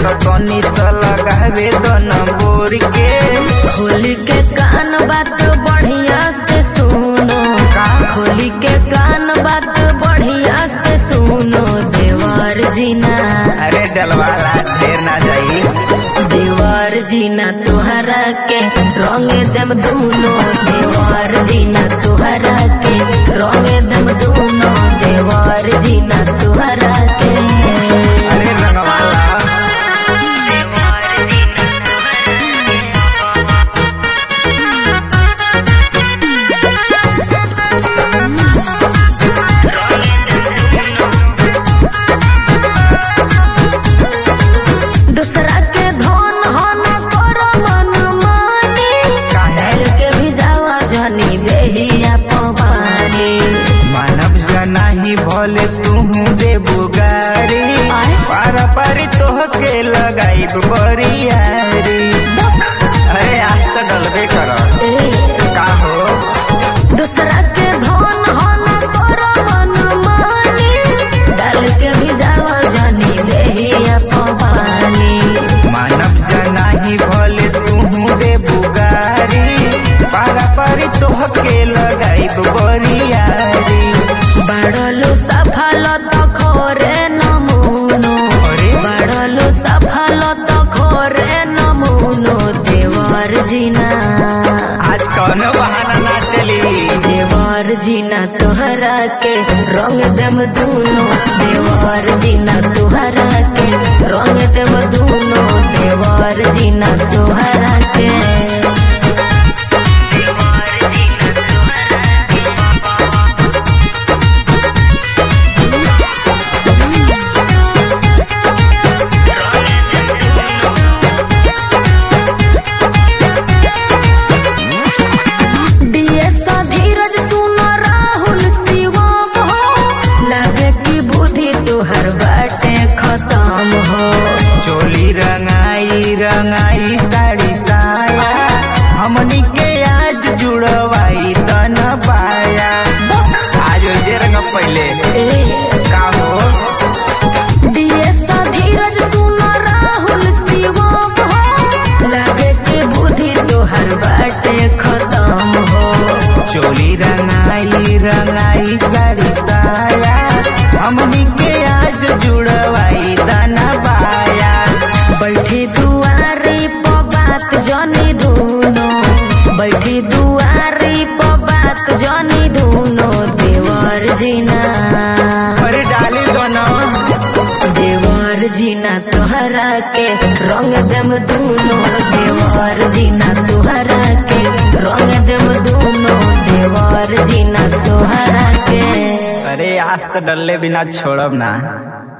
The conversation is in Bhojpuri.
तो तनी सा लगावे दन बोर के खोली के कान बात बढ़िया से सुनो खोली के कान बात बढ़िया से सुनो देवर जीना अरे डलवाला ढेर ना जाई देवर जीना तुहरा के रंग दम दूनो देवर जीना तुहरा के रंग दम दूनो देवर जीना तुहरा के अरे रंगवाला दूसरा के धन हन कर मन मानी डाल के भिजावा जनी देहिया पवानी मानव जना ही भले तू दे बुगारी आय। पारा पारी तोह के लगाई बरियारी अरे आज तो डलबे कर का हो दूसरा के धन हन कर मन मानी डाल के भिजावा जनी देहिया पवानी मानव जना ही भले तू दे बुगारी पारा पारी तोह के लगाई बरियारी बाड़लो सफल तो खोरे नमूनो अरे बाड़लो सफल तो खोरे नमूनो देवर जीना आज कौनो बहाना ना चली देवर जीना तोहरा के रंग दम दूनो देवर जीना तोहरा के रंग दम दूनो देवर जीना तोहरा के डीएस धीरज सुन राहुल शिवम हो लगे की बुद्धि तोहर बाटे खत्म हो चोली रंगाई रंगाई साड़ी साया हमनी के आज जुड़वाई तन पाया आज जे रंग पहले का हो डीएस धीरज सुन राहुल शिवम हो लगे की बुद्धि तोहर बाटे खत्म हो चोली रंगाई रंगाई साड़ी साया हमनी के आज जुड़वाई तन पाया बैठी दुआरी प बात जनी धुनो बैठी दुआरी प बात जनी धुनो देवर जीना अरे डाली दोनों देवर जीना तोहरा के रंग दम दूनो देवर जीना तोहरा के रंग दम दूनो देवर जीना तोहरा के अरे आज तो डल्ले बिना छोड़ब ना